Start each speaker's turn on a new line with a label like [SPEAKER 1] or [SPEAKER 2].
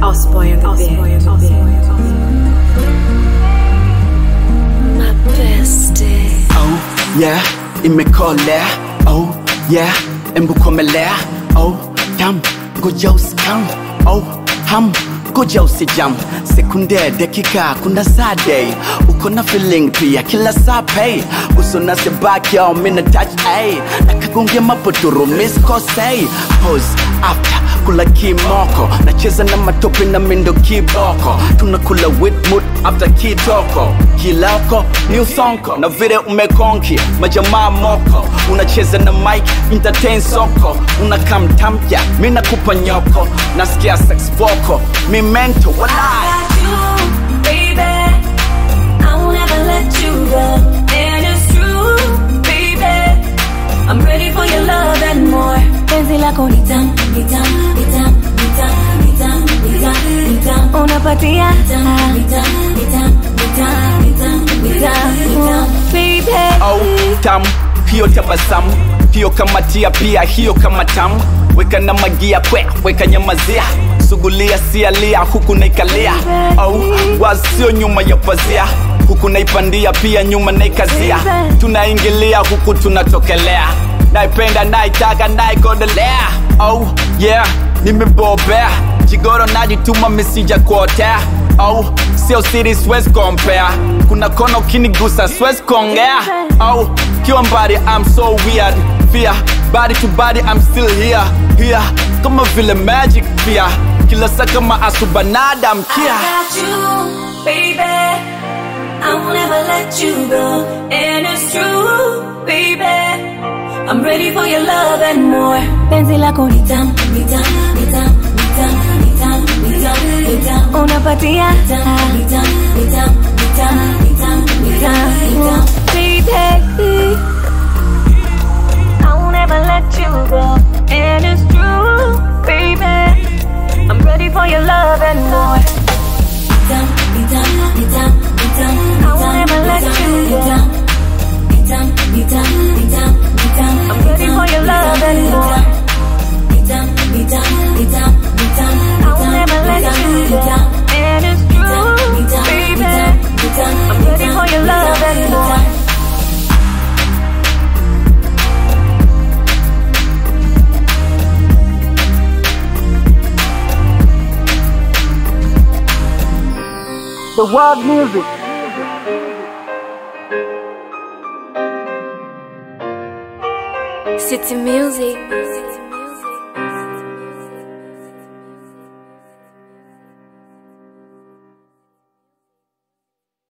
[SPEAKER 1] Osboy on the beat. My bestie.
[SPEAKER 2] Oh yeah, imekolea. Oh yeah, embukomelea. Oh damn, ngoja usikam. Oh ham, ngoja usijam. Sekunde, dakika, kuna saa day. Uko na feeling pia kila saa pay. Uso na sebaki au mina touch ay. Nakagonge mapotoro miss kosei. Pose after kula kimoko nacheza na matope na mindo kiboko tunakula witmut after kitoko kilako new sonko na vile umekonki majamaa moko unacheza na mike entertain soko unakamtamya mi nakupa nyoko nasikia sex voko mi mento walai
[SPEAKER 3] got you, baby. I won't ever let you go. And it's true, baby. I'm ready for your love and more. Penzi lako ni tamu, ni tamu, ni tamu, ni tamu, ni tamu, ni tamu, ni tamu. Unapatia ni tamu, ni tamu, ni tamu, ni tamu, ni tamu, ni tamu, ni tamu. Baby.
[SPEAKER 2] au tamu hiyo tabasamu hiyo kamatia pia hiyo kama tamu weka na magia kwe weka nyamazia sugulia sialia huku naikalia au wasio nyuma ya pazia huku naipandia pia nyuma naikazia tunaingilia huku tunatokelea naipenda naitaka naigodelea oh yeah nimebobea jigoro najituma misija kuotea au sio siri siwezi compare kuna kona ukinigusa siwezi kuongea au kiwa mbali I'm so weird fear body to body I'm still here here kama vile magic pia kila saa kama asubanada mkia
[SPEAKER 3] I got you, baby. I won't ever let you go. And it's true, baby. I'm ready for your love and more. Penzi lako ni tamu, ni tamu, ni tamu, ni tamu, ni tamu, ni tamu, ni tamu. Unapatia ni tamu, ni tamu, ni tamu, ni tamu, ni tamu, ni tamu, ni tamu. Baby, I won't ever let you go. And it's true, baby. I'm ready for your love and more. I won't ever let you go. I'm ready for your love and more. I won't ever let you go. And it's true, baby. I'm ready for your love and more.
[SPEAKER 2] the world music
[SPEAKER 3] City music.